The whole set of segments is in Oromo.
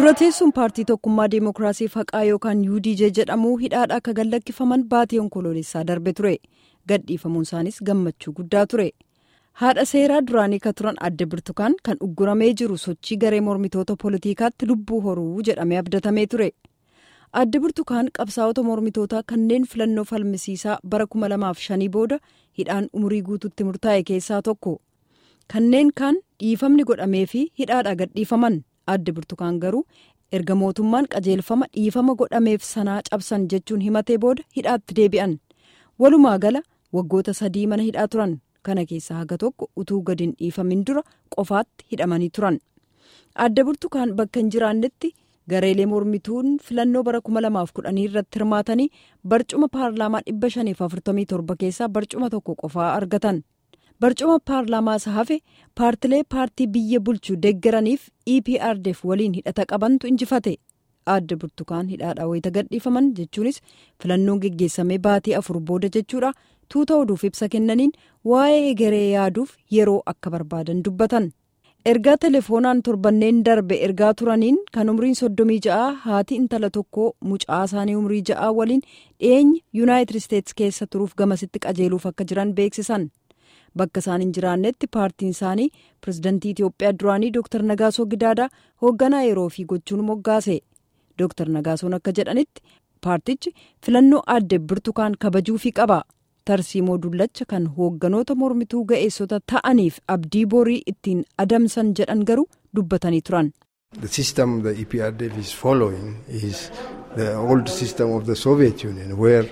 dura teessuun paartii tokkummaa deemokiraasii faqaa yookaan udj jedhamu hidhaadha akka gallakkifaman baatii onkoloolessaa darbe ture gadhiifamuun isaanis gammachuu guddaa ture haadha seeraa duraanii ka turan adde birtukaan kan ugguramee jiru sochii garee mormitoota poolitiikaatti lubbuu horuu jedhamee abdatamee ture adde birtukaan qabsaa'ota mormitootaa kanneen filannoo falmisiisaa bara 2005 booda hidhaan umurii guutuutti murtaa'e keessaa tokko kanneen kaan dhiifamni godhamee fi hidhaadha gadhiifaman. adde burtukaan garuu erga mootummaan qajeelfama dhiifama godhameef sanaa cabsan jechuun himatee booda hidhaatti deebi'an walumaa gala waggoota sadii mana hidhaa turan kana keessaa haga tokko utuu gadi hin dhiifamin dura qofaatti hidhamanii turan adde burtukaan bakka hin jiraannetti gareelee mormituun filannoo bara 2010 irratti hirmaatanii barcuma paarlaamaa 547 keessaa barcuma tokko qofaa argatan. barcuma paarlaamaa isa hafe paartilee paartii biyya bulchuu deeggaraniif eprdf waliin hidhata qabantu injifate adde burtukaan hidhaadhaa wayita gadhiifaman jechuunis filannoon geggeessamee baatii afur booda jechuudha tuuta oduuf ibsa kennaniin waa'ee garee yaaduuf yeroo akka barbaadan dubbatan ergaa telefoonaan torbanneen darbe ergaa turaniin kan umriin soddomii ja'a haati intala tokkoo mucaa isaanii umrii ja'a waliin dhiyeenya yuunaayitid isteetsi keessa turuuf gamasitti qajeeluuf akka jiran beeksisan. bakka isaan hin jiraannetti paartiin isaanii pirezidantii itiyoophiyaa duraanii dr nagaasoo gidaadaa hoogganaa yeroo fi gochuun moggaase dr nagaasoon akka jedhanitti paartichi filannoo adde burtukaan kabajuufii qaba tarsiimoo dullacha kan hoogganoota mormituu ga'eessota ta'aniif abdii borii ittiin adamsan jedhan garuu dubbatanii turan. The system the EPRDF is following is the old system of the Soviet Union where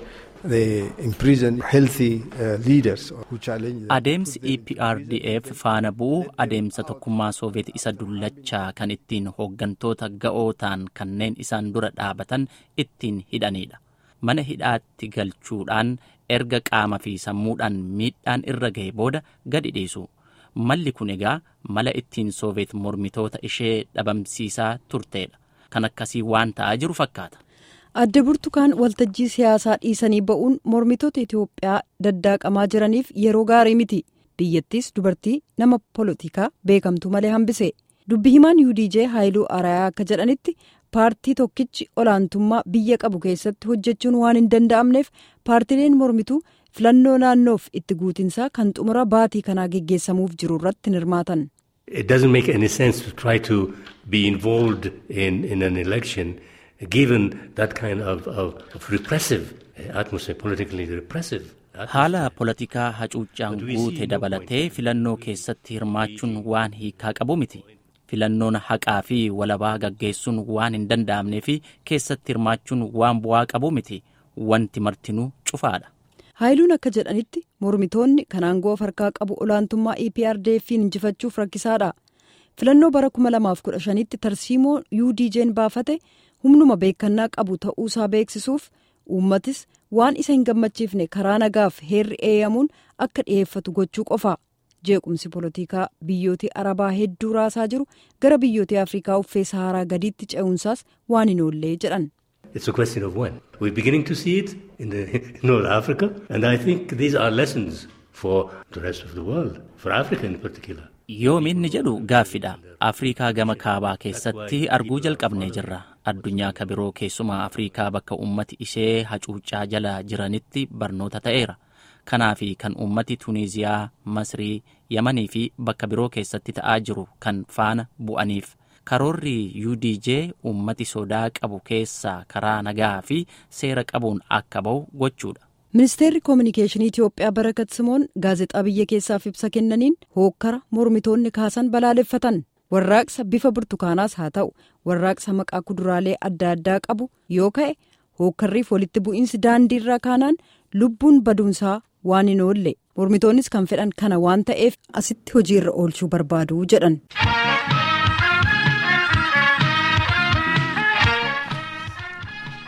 adeemsi eprdf faana bu'u adeemsa tokkummaa sooviyeet isa dullachaa kan ittiin hooggantoota ga'ootaan kanneen isaan dura dhaabatan ittiin hidhanidha mana hidhaatti galchuudhaan erga qaama fi sammuudhaan miidhaan irra ga'e booda gadi dhiisu malli kun egaa mala ittiin sooviyeet mormitoota ishee dhabamsiisaa turteedha kan akkasii waan ta'aa jiru fakkaata. adde burtukaan waltajjii siyaasaa dhiisanii ba'uun mormitoota itiyoophiyaa daddaaqamaa jiraniif yeroo gaarii miti biyyattis dubartii nama poolitikaa beekamtu malee hambise dubbi himaan udj haayiluu arayaa akka jedhanitti paartii tokkichi olaantummaa biyya qabu keessatti hojjechuun waan hin danda'amneef paartileen mormituu filannoo naannoof itti guutinsaa kan xumura baatii kanaa geggeessamuuf jiru irratti hin hirmaatan. It doesn't make any sense to try to be involved in, in an election. given that kind of, of, of repressive atmosphere, politically repressive. haala poolitikaa hacuuccaan guute dabalatee filannoo keessatti hirmaachuun waan hiikaa qabu miti filannoon haqaa fi walabaa gaggeessuun waan hin danda'amnee fi keessatti hirmaachuun waan bu'aa qabu miti wanti martinuu cufaadha. haayiluun akka jedhanitti mormitoonni kan aangoo harkaa qabu olaantummaa eprdf'n injifachuuf rakkisaadha filannoo bara 2015tti tarsiimoo udj'n baafate. humnuma beekannaa qabu ta'uusaa beeksisuuf uummatis waan isa hin gammachiifne karaa nagaaf heerri eeyyamuun akka dhiyeeffatu gochuu qofa jeequmsi poolitikaa biyyoota arabaa hedduu raasaa jiru gara biyyoota afrikaa uffee saharaa gadiitti ce'uunsaas waan hin oollee jedhan. It's a question of when. We're beginning to see it in, the, in North Africa and I think these are lessons for the rest of the world, for Africa in particular. Yoominni jedhu gaaffidha. Afrikaa gama kaabaa keessatti arguu jalqabnee jirra. Addunyaa ka biroo keessumaa Afrikaa bakka uummati ishee hacuuccaa jala jiranitti barnoota ta'eera. Kanaafi kan uummati Tuniiziyaa, Masrii, Yamanii fi bakka biroo keessatti ta'aa jiru kan faana bu'aniif. Karoorri UDJ uummati sodaa qabu keessaa karaa nagaa fi seera qabuun akka ba'u gochuudha. ministeerri koominikeeshinii itiyoophiyaa barakat simoon gaazexaa biyya keessaaf ibsa kennaniin hookkara mormitoonni kaasan balaaleffatan warraaqsa bifa burtukaanaas haa ta'u warraaqsa maqaa kuduraalee adda addaa qabu yoo ka'e hookkarriif walitti bu'iinsi daandiirraa kaanaan lubbuun baduunsaa waan hin oolle mormitoonnis kan fedhan kana waan ta'eef asitti hojiirra oolchuu barbaadu jedhan.